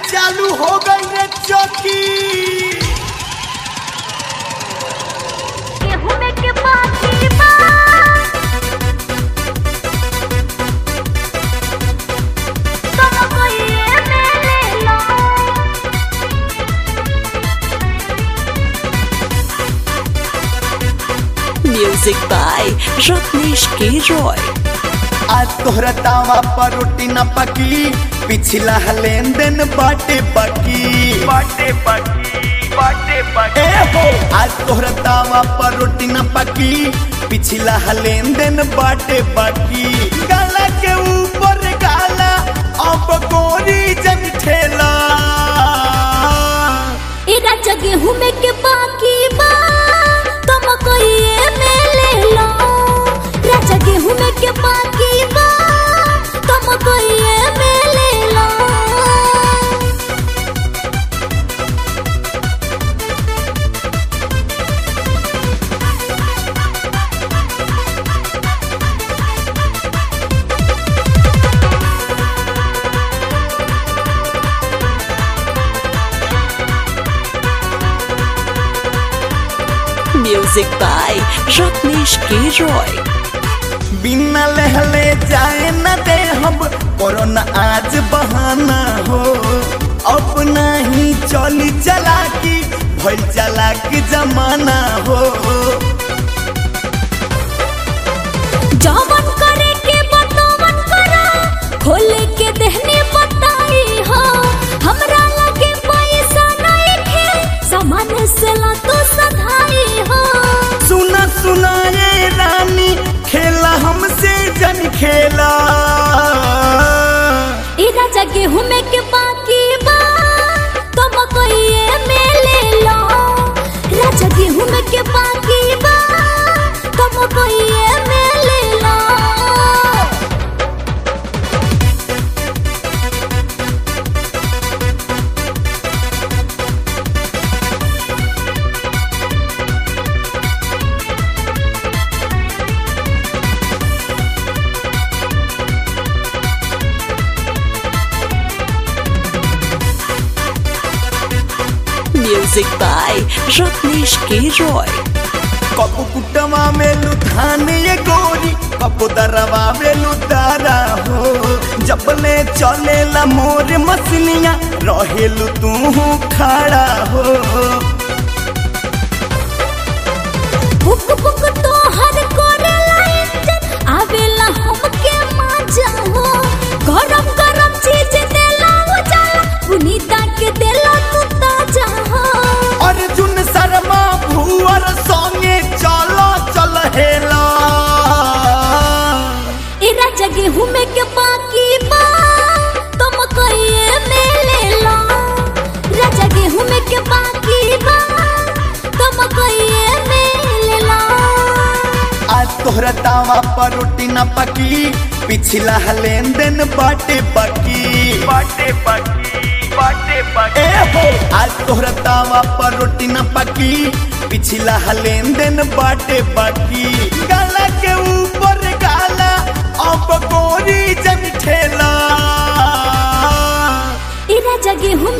चालू हो गई रे चौकी गेहूं में के बाकी बा दोनों को ये में ले लो Music by Ratnesh K. Roy. आज तोहरा तावा पर रोटी न पकी पिछला लेन देन बाटे बाकी बाटे बाकी बाटे बाकी ए हो आज तोहरा तावा पर रोटी न पकी पिछला लेन देन बाटे बाकी गाला के ऊपर गाला अब गोरी जन ठेला ए राजा गेहूं में के बाकी बा तुम कोई ये में ले लो राजा गेहूं में के बाकी बा तुम कोई ये में ले लो Music by Ratnesh K. Roy. बिना लहले जाए न दे हम कोरोना आज बहाना हो अपना ही चली चला की भइल चला की जमाना हो जवन करे के बतवन करा खोले के देहने बताई हो हमरा लगे पैसा नहीं खे सामान से ला तो सधाई हो सुना सुना ये रानी खेला हमसे जन खेला ए राजा गेहूं में के बाकी बा तुम कोई ये में ले लो राजा गेहूं में के बाकी बा तुम कोई ये में ले लो Music by Ratnesh K. Roy. कपू कुटवा में लुधान ये गोरी कपू दरवा में लुदारा हो जबले चलेला मोर मसनिया रहेलु तू खड़ा हो बुक बुक तो हर कोरेला इंजन आवेला हमके मजा हो गरम गरम चीज देला हो जाला पुनीता के देला तू ताजा हो अर्जुन शर्मा भुवर संगे चलो चल हेला ए राजा गेहूं में के बाकी बा तुम कहिए में ले लो राजा गेहूं में के बाकी बा तुम कहिए में ले लो आज तोहरा तावा पर रोटी न पकी पिछला लेन देन बाटे बाकी बाटे बाकी बाटे बाकी ए हो आज तोहरा तावा पर रोटी न पकी पिछला लेन देन बाटे बाकी गाला के ऊपर गाला अब गोरी जन ठेला ए राजा गेहूं